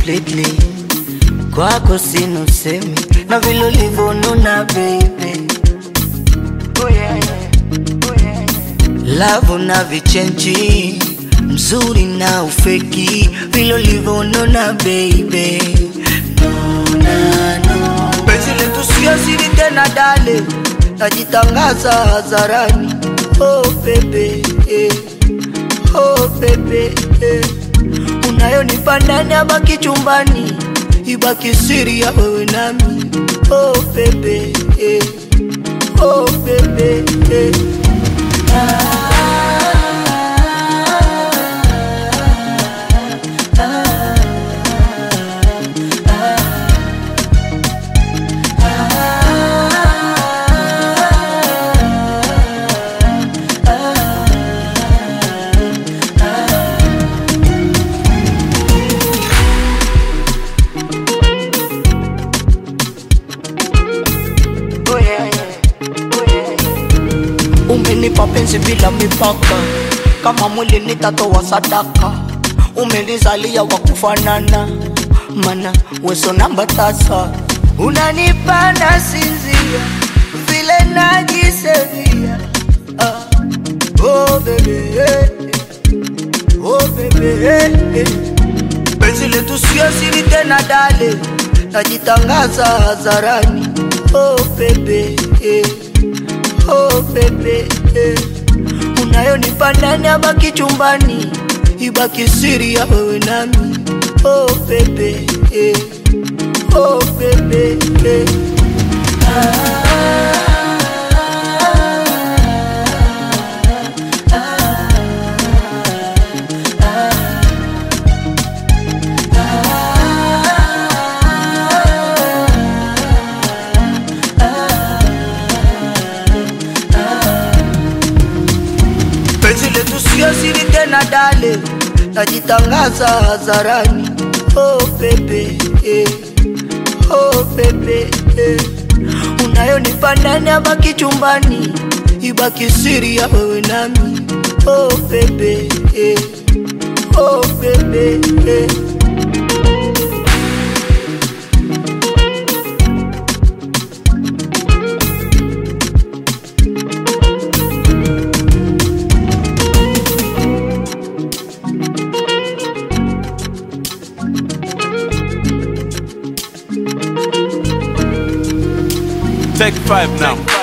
completely kwako sina usemi na vile ulivyonuna baby oh yeah, yeah. Oh yeah, yeah. Love na vichenji mzuri na ufeki vile ulivyonona baby nona no. Penzi letu sio siri tena dale najitangaza hadharani oh baby eh. oh baby eh. unayonipa ndani abaki chumbani ibaki siri ya wewe nami oh baby eh. oh baby eh. Oh yeah, yeah. Oh yeah, yeah. Umenipa penzi bila mipaka, kama mwili nitatoa sadaka. Umenizalia wa kufanana, mana weso namba tasa. Unanipa nasinzia, vile najisevia. Ah. Oh baby, eh, eh. oh baby, eh, eh. Penzi letu sio siri tena dale, najitangaza hadharani. Oh baby, eh. oh baby, eh. unayonipa ndani abaki chumbani, ibaki siri ya wewe nami. Oh baby, eh. oh baby, eh. Penzi letu sio siri tena dale, najitangaza hadharani. Oh baby, eh. oh baby, eh. unayonipa ndani abaki chumbani, ibaki siri ya wewe nami. Oh baby, eh. oh baby, eh. Take five now.